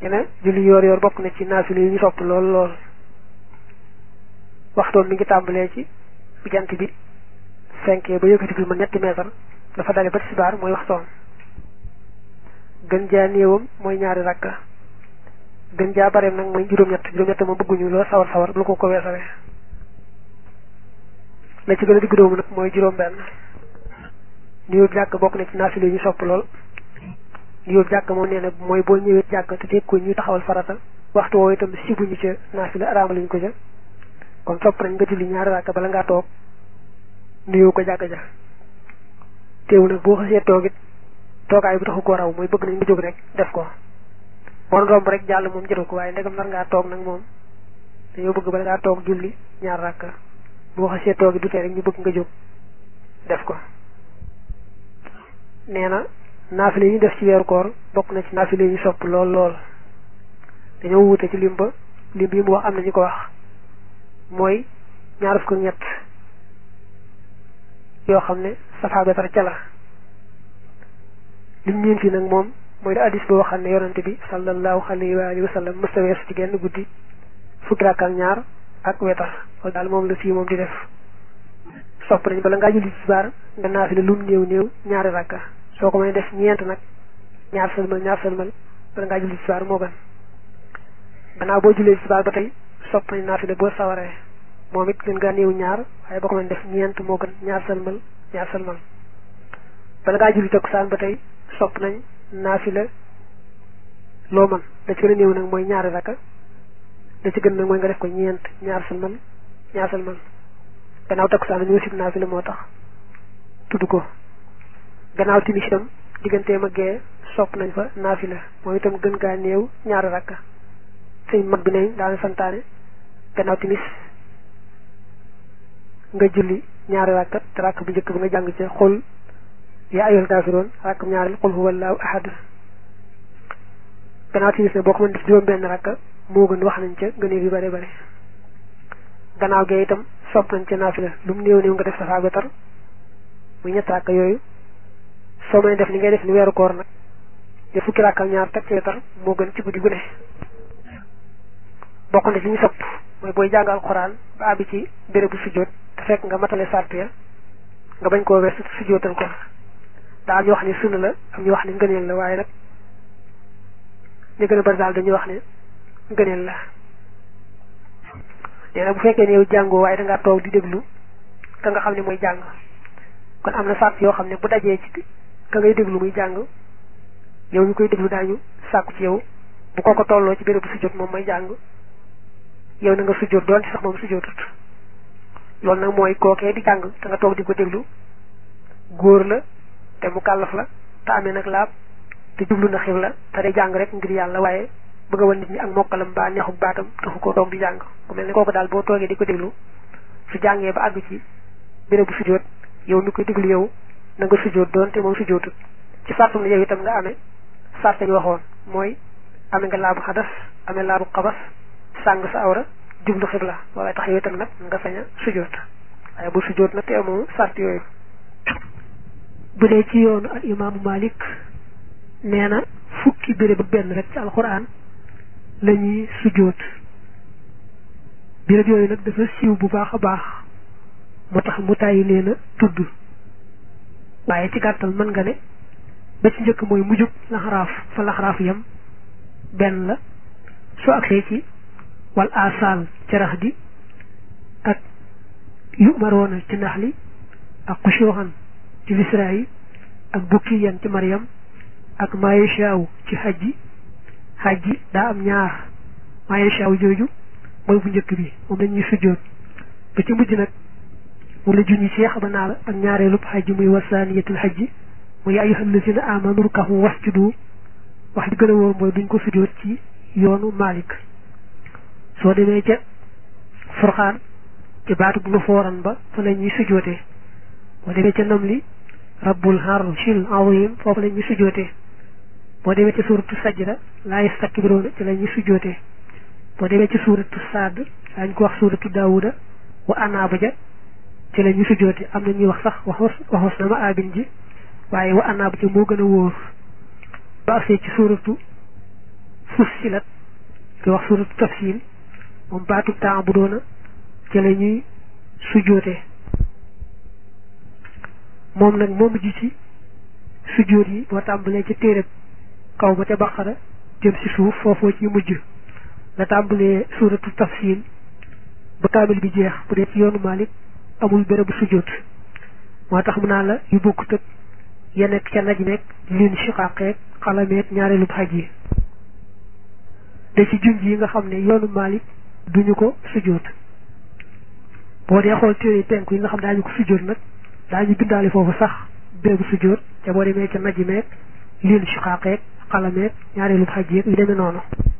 ne julli yoor yoor bokk na ci naafile yi ñu sopp lool lool waxtoon mi ngi tàmbalee ci bu jant bi fenkee ba yëkkati bi ma ñetti meetar dafa dale ba tisbaar mooy waxtoon gën jaa néewam mooy ñaari rakka gën jaa bareem nag mooy juróom-ñett juróom-ñett ma bëgguñu loo sawar sawar lu ko ko weesale la ci gën a digg doomu nag mooy juróom benn nuyoo jàkk bokk na ci naafile yi ñu sopp lool nuyoo jàkk moom nee na mooy boo ñëwee jàkk te fekk ko ñuy taxawal farata waxtu woowu itam sibuñu ca naafile araamaluñu ko ca kon sopp nañ nga julli ñaari rakka bala ngaa toog nuyoo ko jàkk ja teewu nag boo xasee toog it toogaay bu taxu koo raw mooy bëgg nañ nga jóg rek def ko bon romb rek jàll moom jëru ko waaye ndegam nar ngaa toog nag moom dañoo bëgg bala ngaa toog julli ñaar rakka boo xasee toog du tee rek ñu bëgg nga jóg def ko nee na naafile yi ñu def ci weeru koor bokk na ci naafile yi ñu sopp lool lool dañoo wuute ci lim ba lim bi mu wax am na ñu ko wax mooy ñaar fukk ak ñett yoo xam ne safaa betar ca la lim ñeen fi nag moom mooy da addis boo xam ne yonante bi sallallahu alayhi wa alihi wa sallam mësta weesu ci genn guddi fukki rakk ak ñaar ak wetar loolu daal moom la fii moom di def sopp nañ bala ngaa julli tisbaar nga naafile lum néew néew ñaari rakka soo ko may def ñeent nag ñaar sëlmal ñaar sëlmal bala ngaa julli tisbaar moo gën gannaaw boo jullee tisbaar ba tey sopp nañ naafile boo sawaree moom it gën ngaa néew ñaar waaye boo ko may def ñeent moo gën ñaar sëlmal ñaar sëlmal bala ngaa julli takkusaan ba tey sopp nañ naafile loo mën da ci gën a néew nag mooy ñaari rakka da ci gën nag mooy nga def ko ñeent ñaar sëlmal ñaar sëlmal gannaaw takkusaan ñoo sib naafile moo tax tudd ko gannaaw timis itam digganteem ak gee sopp nañ fa naafila moom itam gën gaa néew ñaari rakka sëñ mag bi nañ daana santaane gannaaw timis nga julli ñaari rakka te rakk bu njëkk ba nga jàng ca xul yaa ayyuhal kaafiroon rakk bu ñaareel xul huwallaahu ahad gannaaw timis ne boo ko mën def juróom benn rakka moo gën wax nañ ca gëneel yu bare bare gannaaw gee itam sopp nañ ca naafila lu mu néew néew nga def safaa wetar muy ñett rakka yooyu soo may def li ngay def ni weeru koor nag te fukki rakka ak ñaar teg ci wetar moo gën ci guddi gu ne bokk na ci ñu sopp mooy booy jàng alxuraan ba àbbi ci bérébu sujjóot te fekk nga matale sart ya nga bañ koo weesu sujjóotal ko daa am ñu wax ne sunna la am ñu wax ne ngëneel la waaye nag ñu gën a bari daal dañuy wax ne ngëneel la nee na bu fekkee ne yow jàngoo waaye dangaa toog di déglu ka nga xam ne mooy jàng kon am na sart yoo xam ne bu dajee ci ka ngay déglu muy jàng yow ñu koy déglu daañu sàkku ci yow bu ko ko tolloo ci bérébu sujjóot moom mooy jàng yow na nga sujjóot doon ci sax moom sujjóotut loolu nag mooy kookee di jàng te nga toog di ko déglu góor la te mu kàllaf la te amee nag laab te jublu na xib la te day jàng rek ngir yàlla waaye bëgg a wan nit ñi ak mokkalam ba neexuk baatam taxu ko toog di jàng ku mel ne kooku daal boo toogee di ko déglu su jàngee ba àgg ci bérébu sujjóot yow mi koy déglu yow na nga sujjóot doon te moom sujjóotut ci sartum ne yow itam nga amee sart ñu waxoon mooy amee nga laabu xadas amee laabu xabas sàng sa awra jublu xibla loolay tax yow itam nag nga sañ a sujjóot waaye bu sujjóot nag te amoo sart yooyu bu dee ci yoonu al imaamu Malik nee na fukki béréb ak benn rek ci alxuraan la ñuy sujjóot béréb yooyu nag dafa siiw bu baax a baax moo tax mu tàyyi leen a tudd waaye ci gàttal mën nga ne ba ci njëkk mooy mujjug laxaraaf fa laxaraaf yam benn la soo agsee ci wal asal ci rax di ak yu maroona ci nax li ak xusooxan ci lisra yi ak bukkiyan ci mariam ak mayeshaaw ci xajji xajji daa am ñaar mayeshaaw jooju mooy bu njëkk bi moom lañuy sujjóot ba ci mujj nag moom la junñi seex ba naa la ak ñaareelub xajji muy wasaaniyatul xajji muy ayyuhal lazina amanu rukahu wasjudu wax bi gën a wóor mooy duñ ko sujjóot ci yoonu Malik soo demee ca furxaan ci baatu bu nu fooran ba fa la ñuy sujjóotee boo demee ca nam li rabbul arshil azim foofu la ñuy sujjóotee boo demee ca suuratu sajda laa yastakbiruuna ci la ñuy sujjóotee boo demee ci suuratu saad daañu ko wax suuratu daawuda wa anaaba ja ci la ñuy sujjóotee am na ñuy wax sax waxos waxos na ma aabin ji waaye wa anaaba ja moo gën a wóor ba agsee ci suuratu fussilat ki wax suratu tafsil moom baatu temps bu doona ci la ñuy sujjóote moom nag moom ji ci sujjóot yi boo tàmbalee ca téereb kaw ba ca baqara jëm si suuf foofoo ci mujj la tàmbalee suratu tafsil ba kaamil bi jeex bu dee ci yoonu Malik amul bérébu sujjóot moo tax mu naa la yu bokkut ak ya nekk ca naj nekk lin shiqaqeeg xalameeg ñaareelu xaj yi da ci junj yi nga xam ne yoonu Malik duñu ko sujjóot boo dee xool téere penku yi nga xam daañu ko sujjóot nag daañu bindaale foofu sax bérébu sujjóot te boo demee ca naj meeg lin shiqaqeeg xalameeg ñaareelu xaj yeeg yu demee noonu